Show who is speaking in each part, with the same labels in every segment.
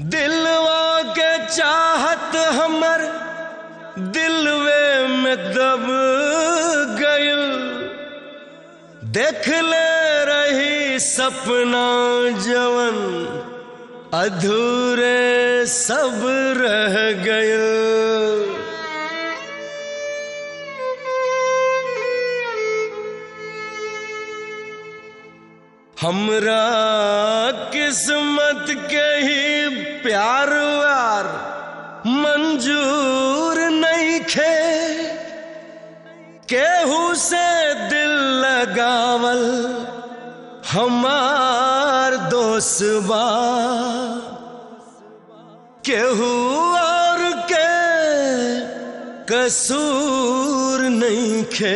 Speaker 1: दिलवा के चाहत हमर दिलवे में दब गइल देख ले रही सपना जवन अधूरे सब रह गइल हमरा किस्मत के ही प्यार व्यार मंजूर नहीं खे केहू से दिल लगावल हमार दोस्त बा केहू और के कसूर नहीं खे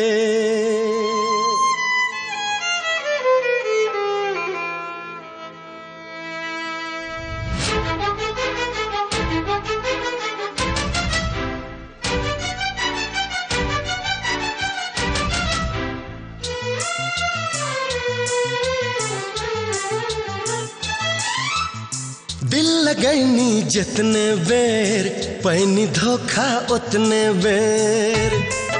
Speaker 1: दिल लगैनी जितने बेर पैनी धोखा उतने बेर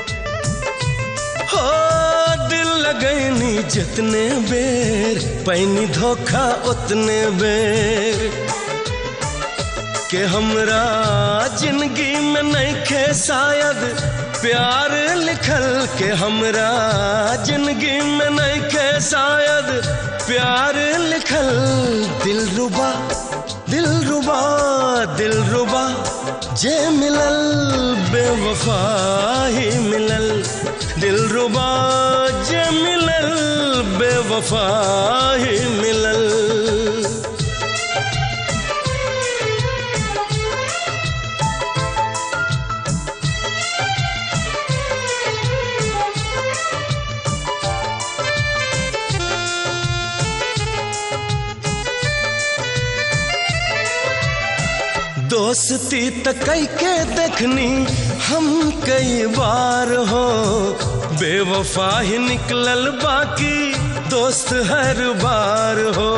Speaker 1: हो दिल लगैनी जितने बेर पैनी धोखा उतने बेर के हमरा जिंदगी में नहीं खे शायद प्यार लिखल के हमरा जिंदगी में नहीं खे शायद प्यार लिखल दिल रुबा दिल रुबा दिल रुबा जे मिलल बेवफा ही मिलल दिल रुबा जे मिलल बेवफा ही मिलल दोस्ती त कई के देखनी हम कई बार हो बेवफा ही निकलल बाकी दोस्त हर बार हो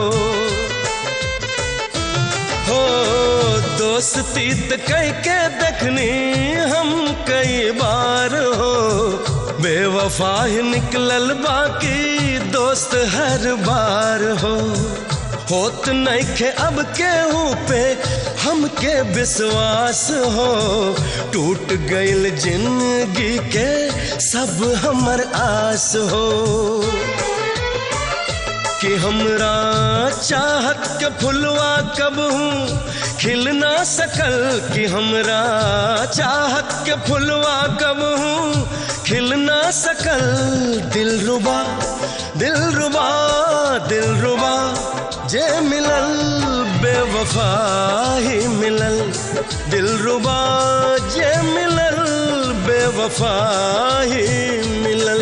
Speaker 1: हो दोस्ती त कई के देखनी हम कई बार हो बेवफा ही निकलल बाकी दोस्त हर बार हो होत नहीं खे अब केहू पे हमके विश्वास हो टूट गइल जिंदगी के सब हमर आस हो कि हमरा चाहत के फुलवा कब हूँ खिल ना सकल कि हमरा चाहत के फुलवा कब हूँ खिल ना सकल दिल रुबा दिल रुबा दिल रुबा जे मिलल बेवफा ही मिलल दिल रुबा जे मिलल बेवफा ही मिलल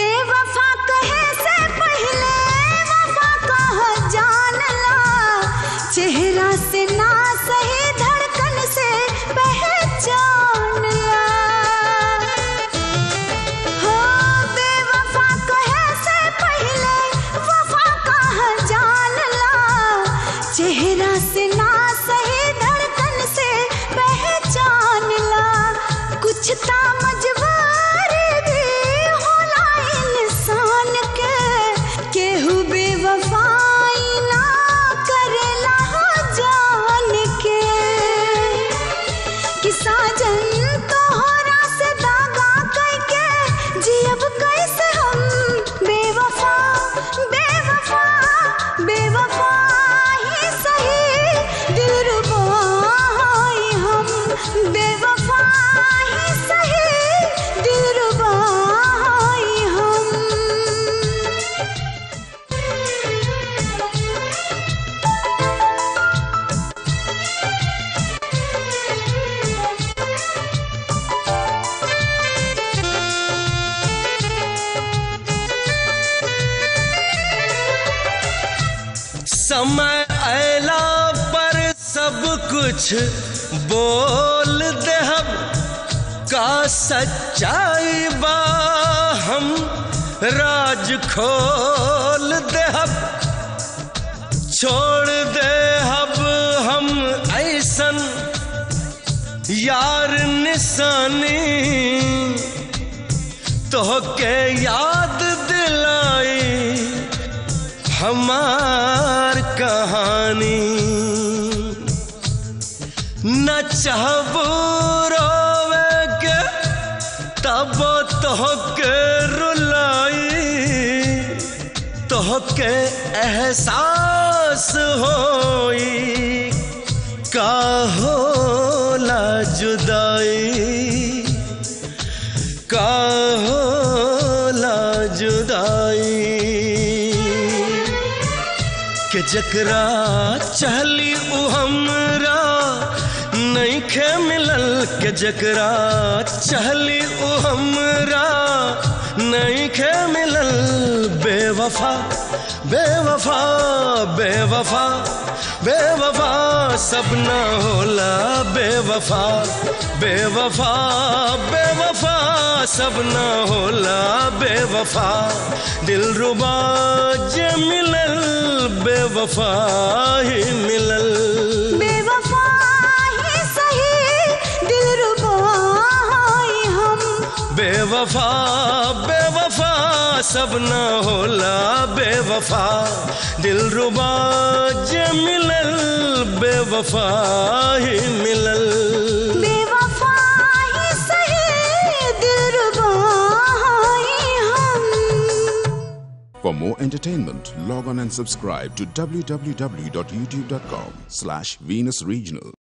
Speaker 2: बेवफा कहे से पहले वफा कह जान ला
Speaker 1: कुछ बोल देहब का सच्चाई बा हम राज खोल देहब छोड़ देहब हम ऐसन यार निशानी तोहके याद दिलाई हमार कहानी न चाहबू रोवे के तब तोहके रुलाई तोहके एहसास होई का होला जुदाई का होला जुदाई के जकरा चहली उ हमरा नहीं खे मिलल के जकरा चहली उ हमरा नहीं खे मिलल बेवफा बेवफा बेवफा बेवफा सब ना होला बेवफा बेवफा बेवफा सब ना होला बेवफा दिल रुबा जे मिलल बेवफा ही मिलल
Speaker 2: बेवफा ही सही दिलरुबा हैं हम
Speaker 1: बेवफा बेवफा सब ना होला बेवफा दिल रुबा जे मिलल बेवफा ही मिलल
Speaker 2: बेवफा ही सही दिलरुबा हैं हम
Speaker 3: For more entertainment, log on and subscribe to www.youtube.com slash Venus Regional.